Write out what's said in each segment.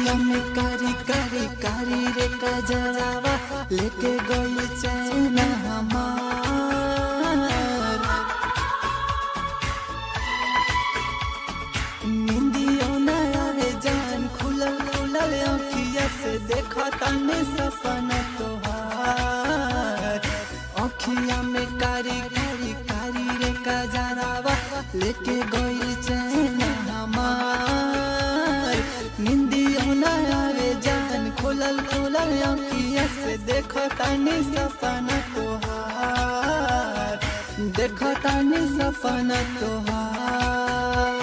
अखिया में कारी कारी कारी रे कजरावा लेके गई चैन हमार निंदियो नया रे जान खुलल खुलल अखिया से देखा तने सपना तोहार अखिया में कारी कारी कारी रे कजरावा लेके गई चैन हमार निंदियो नया रे जान खुलल खुलल अखिया से देखो तने सपना तोहार देखो तने सपना तोहार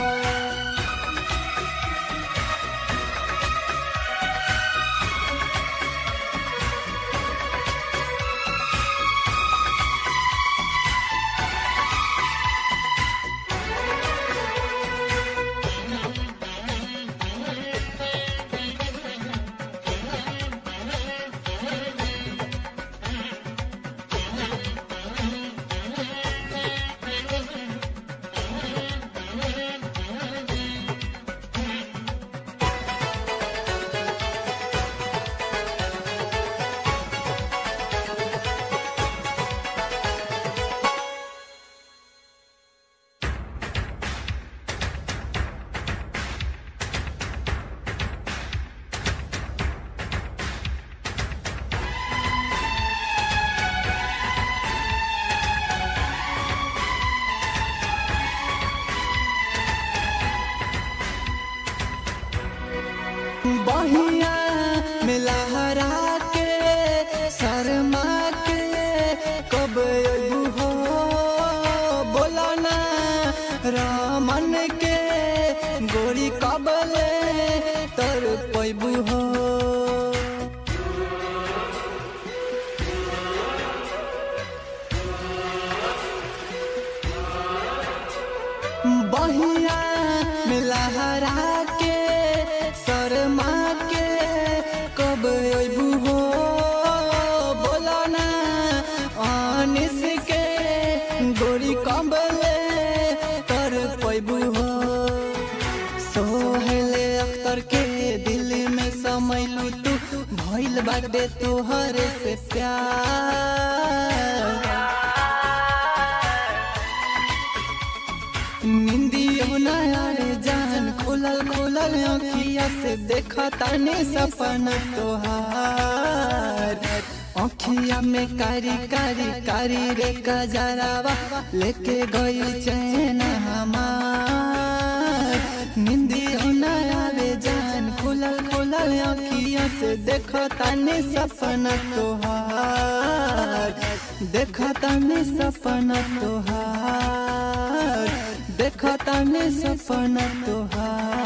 बहिया में लहरा के शर्मा के कब अबू हो बोला ना रामन के गोरी कबले तर पैबू हो बहिया में लहरा के शर्मा के कब अबू हो बोला ना अनिस के गोरी कबले कर पैबू हो सोहले अख्तर के दिल में समैलू तू भइल बाटे तोहर से प्यार निंदियो नया रे जान खुलल खुलल अखिया से देखा ताने सपना तोहार अखिया में कारी कारी कारी रे कजरावा लेके गई चैन हमार निंदियो नया रे जान खुलल खुलल अखिया से देखा ताने सपना तोहार देखा ताने सपना तोहार देखा ताने सपना तोहार